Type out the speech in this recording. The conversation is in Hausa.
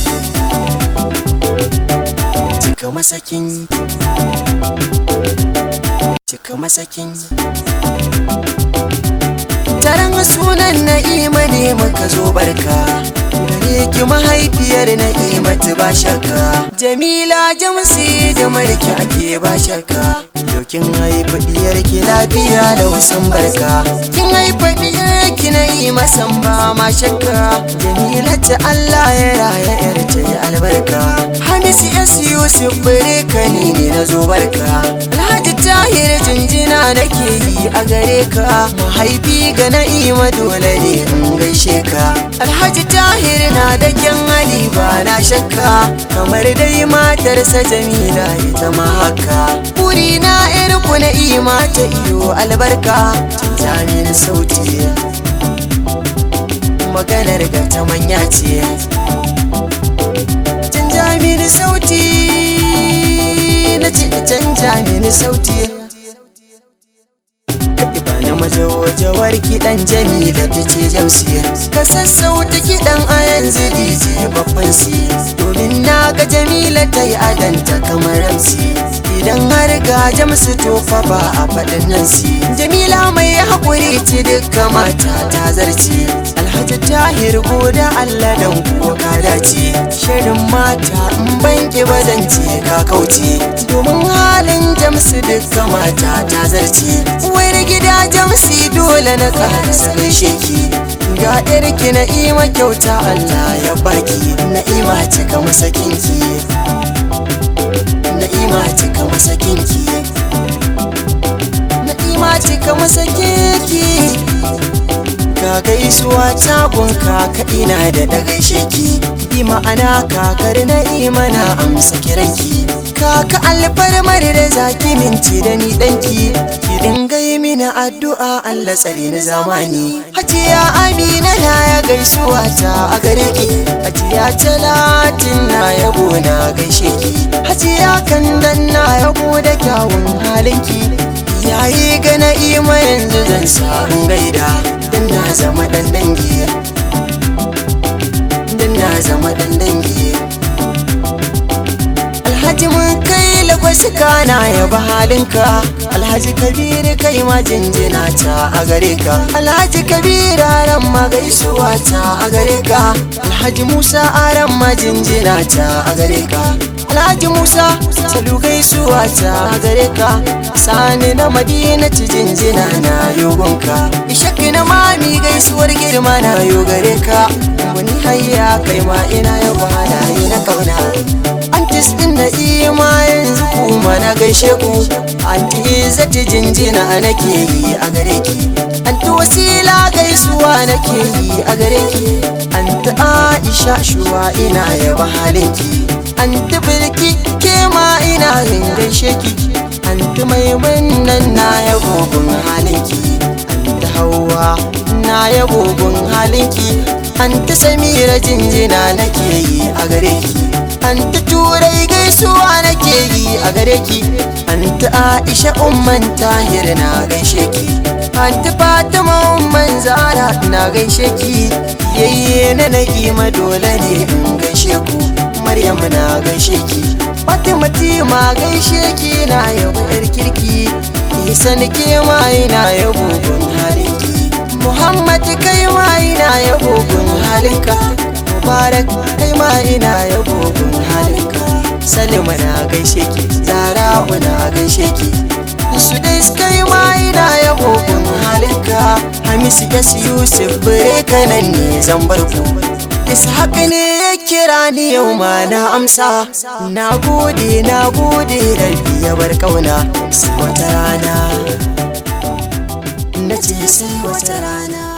cika masakin cika masakin taron sunan na'ima ne muka zo barka gare ki mahaifiyar na'imatu ba shakka jamila jamsi da marki ake ba shakka yau kin haifa diyar ki lafiya da wasan barka kin haifa diyar ki na'ima san ba ma shakka jamila ta Allah ya raya yar ta yi albarka Hamisu S Yusuf bare ka ni ne na zo barka Alhaji Tahir jinjina nake yi a gare ka mahaifi ga na'ima dole ne in gaishe ka Alhaji Tahir na da kyan hali ba na shakka kamar dai matarsa Jamila ita ma haka Buri na yar ku na'ima ta iyo albarka Jamin sauti maganar ga ta manya ce canja mini sauti na ce canja mini sauti ba na majawajawar kiɗan jamila ta ce jamsiya ka sassauta kiɗan a yanzu dj babban si domin na ga jamila ta yi adanta kamar ramsi idan har ga jamsu tofa ba a faɗin nan si jamila mai haƙuri ce dukka mata ta zarce alhaji tahir goda allah dan kuwa ka dace shirin mata in banki bazance ka kauce domin halin jamsu dukka mata ta zarce wai gida jamsi dole na ƙarasa gaishe ki ga ɗarki na'ima kyauta allah ya baki na'ima cika masakinki na'ima cika masakinki na'ima cika masakinki ka gaisuwa tagun kaka ina da da gaishe ki bi ma'ana kakar na'ima na amsa kiranki kaka alfarmar da zaki minti da ni danki ki dinga yi mini addu'a Allah tsare ni zamani hajiya amina na ya gaisuwa ta a gare ki hajiya talatin na yabo na gaishe ki hajiya kandan na yabo da kyawun halinki yayi ga na'ima yanzu zan samu gaida dan na zama dan dangi dan na zama dan dangi alhaji mun kai lagos kana ya ba halinka alhaji kabiru kai ma jinjina ta a gare ka alhaji kabiru aran ma gaisuwa ta a gare ka alhaji musa aran ma jinjina ta a gare ka alhaji musa salu gaisuwa ta a gare ka sani na madina ci jinjina na yogonka ishaki na mami gaisuwar girma na yo gare ka wani hayya kai ma ina ya halaye na kauna antis din na ima yanzu kuma na gaishe ku anti zati jinjina nake yi a gare ki anti wasila gaisuwa nake yi a gare ki anti aisha shuwa ina yaba halinki anti bilki ke ma ina yin gaishe ki anti maimunan na yabo gun halinki anti hawa na yabo gun halinki anti samira jinjina nake yi a gare ki Anta turai gaisuwa nake yi a gare ki Anta Aisha umman tahir na gaishe ki Anta Fatima umman Zara na gaishe ki Yayye na na'ima dole ne in gaishe ku Maryam na gaishe ki Fatima Tima gaishe ki na yabo yar kirki Isan ke ma ina yabo gun halinki Muhammad kai ma ina yabo gun halinka mubarak kai ma ina yabo gun halinka salima na gaishe ki zara'u na gaishe ki su dai kai ma ina yabo gun halinka hamisu s yusuf bire kanan ne zan bar ku ishaq ne ya kira ni yau ma na amsa na gode na gode rabbi ya bar kauna sai wata rana na ce sai wata rana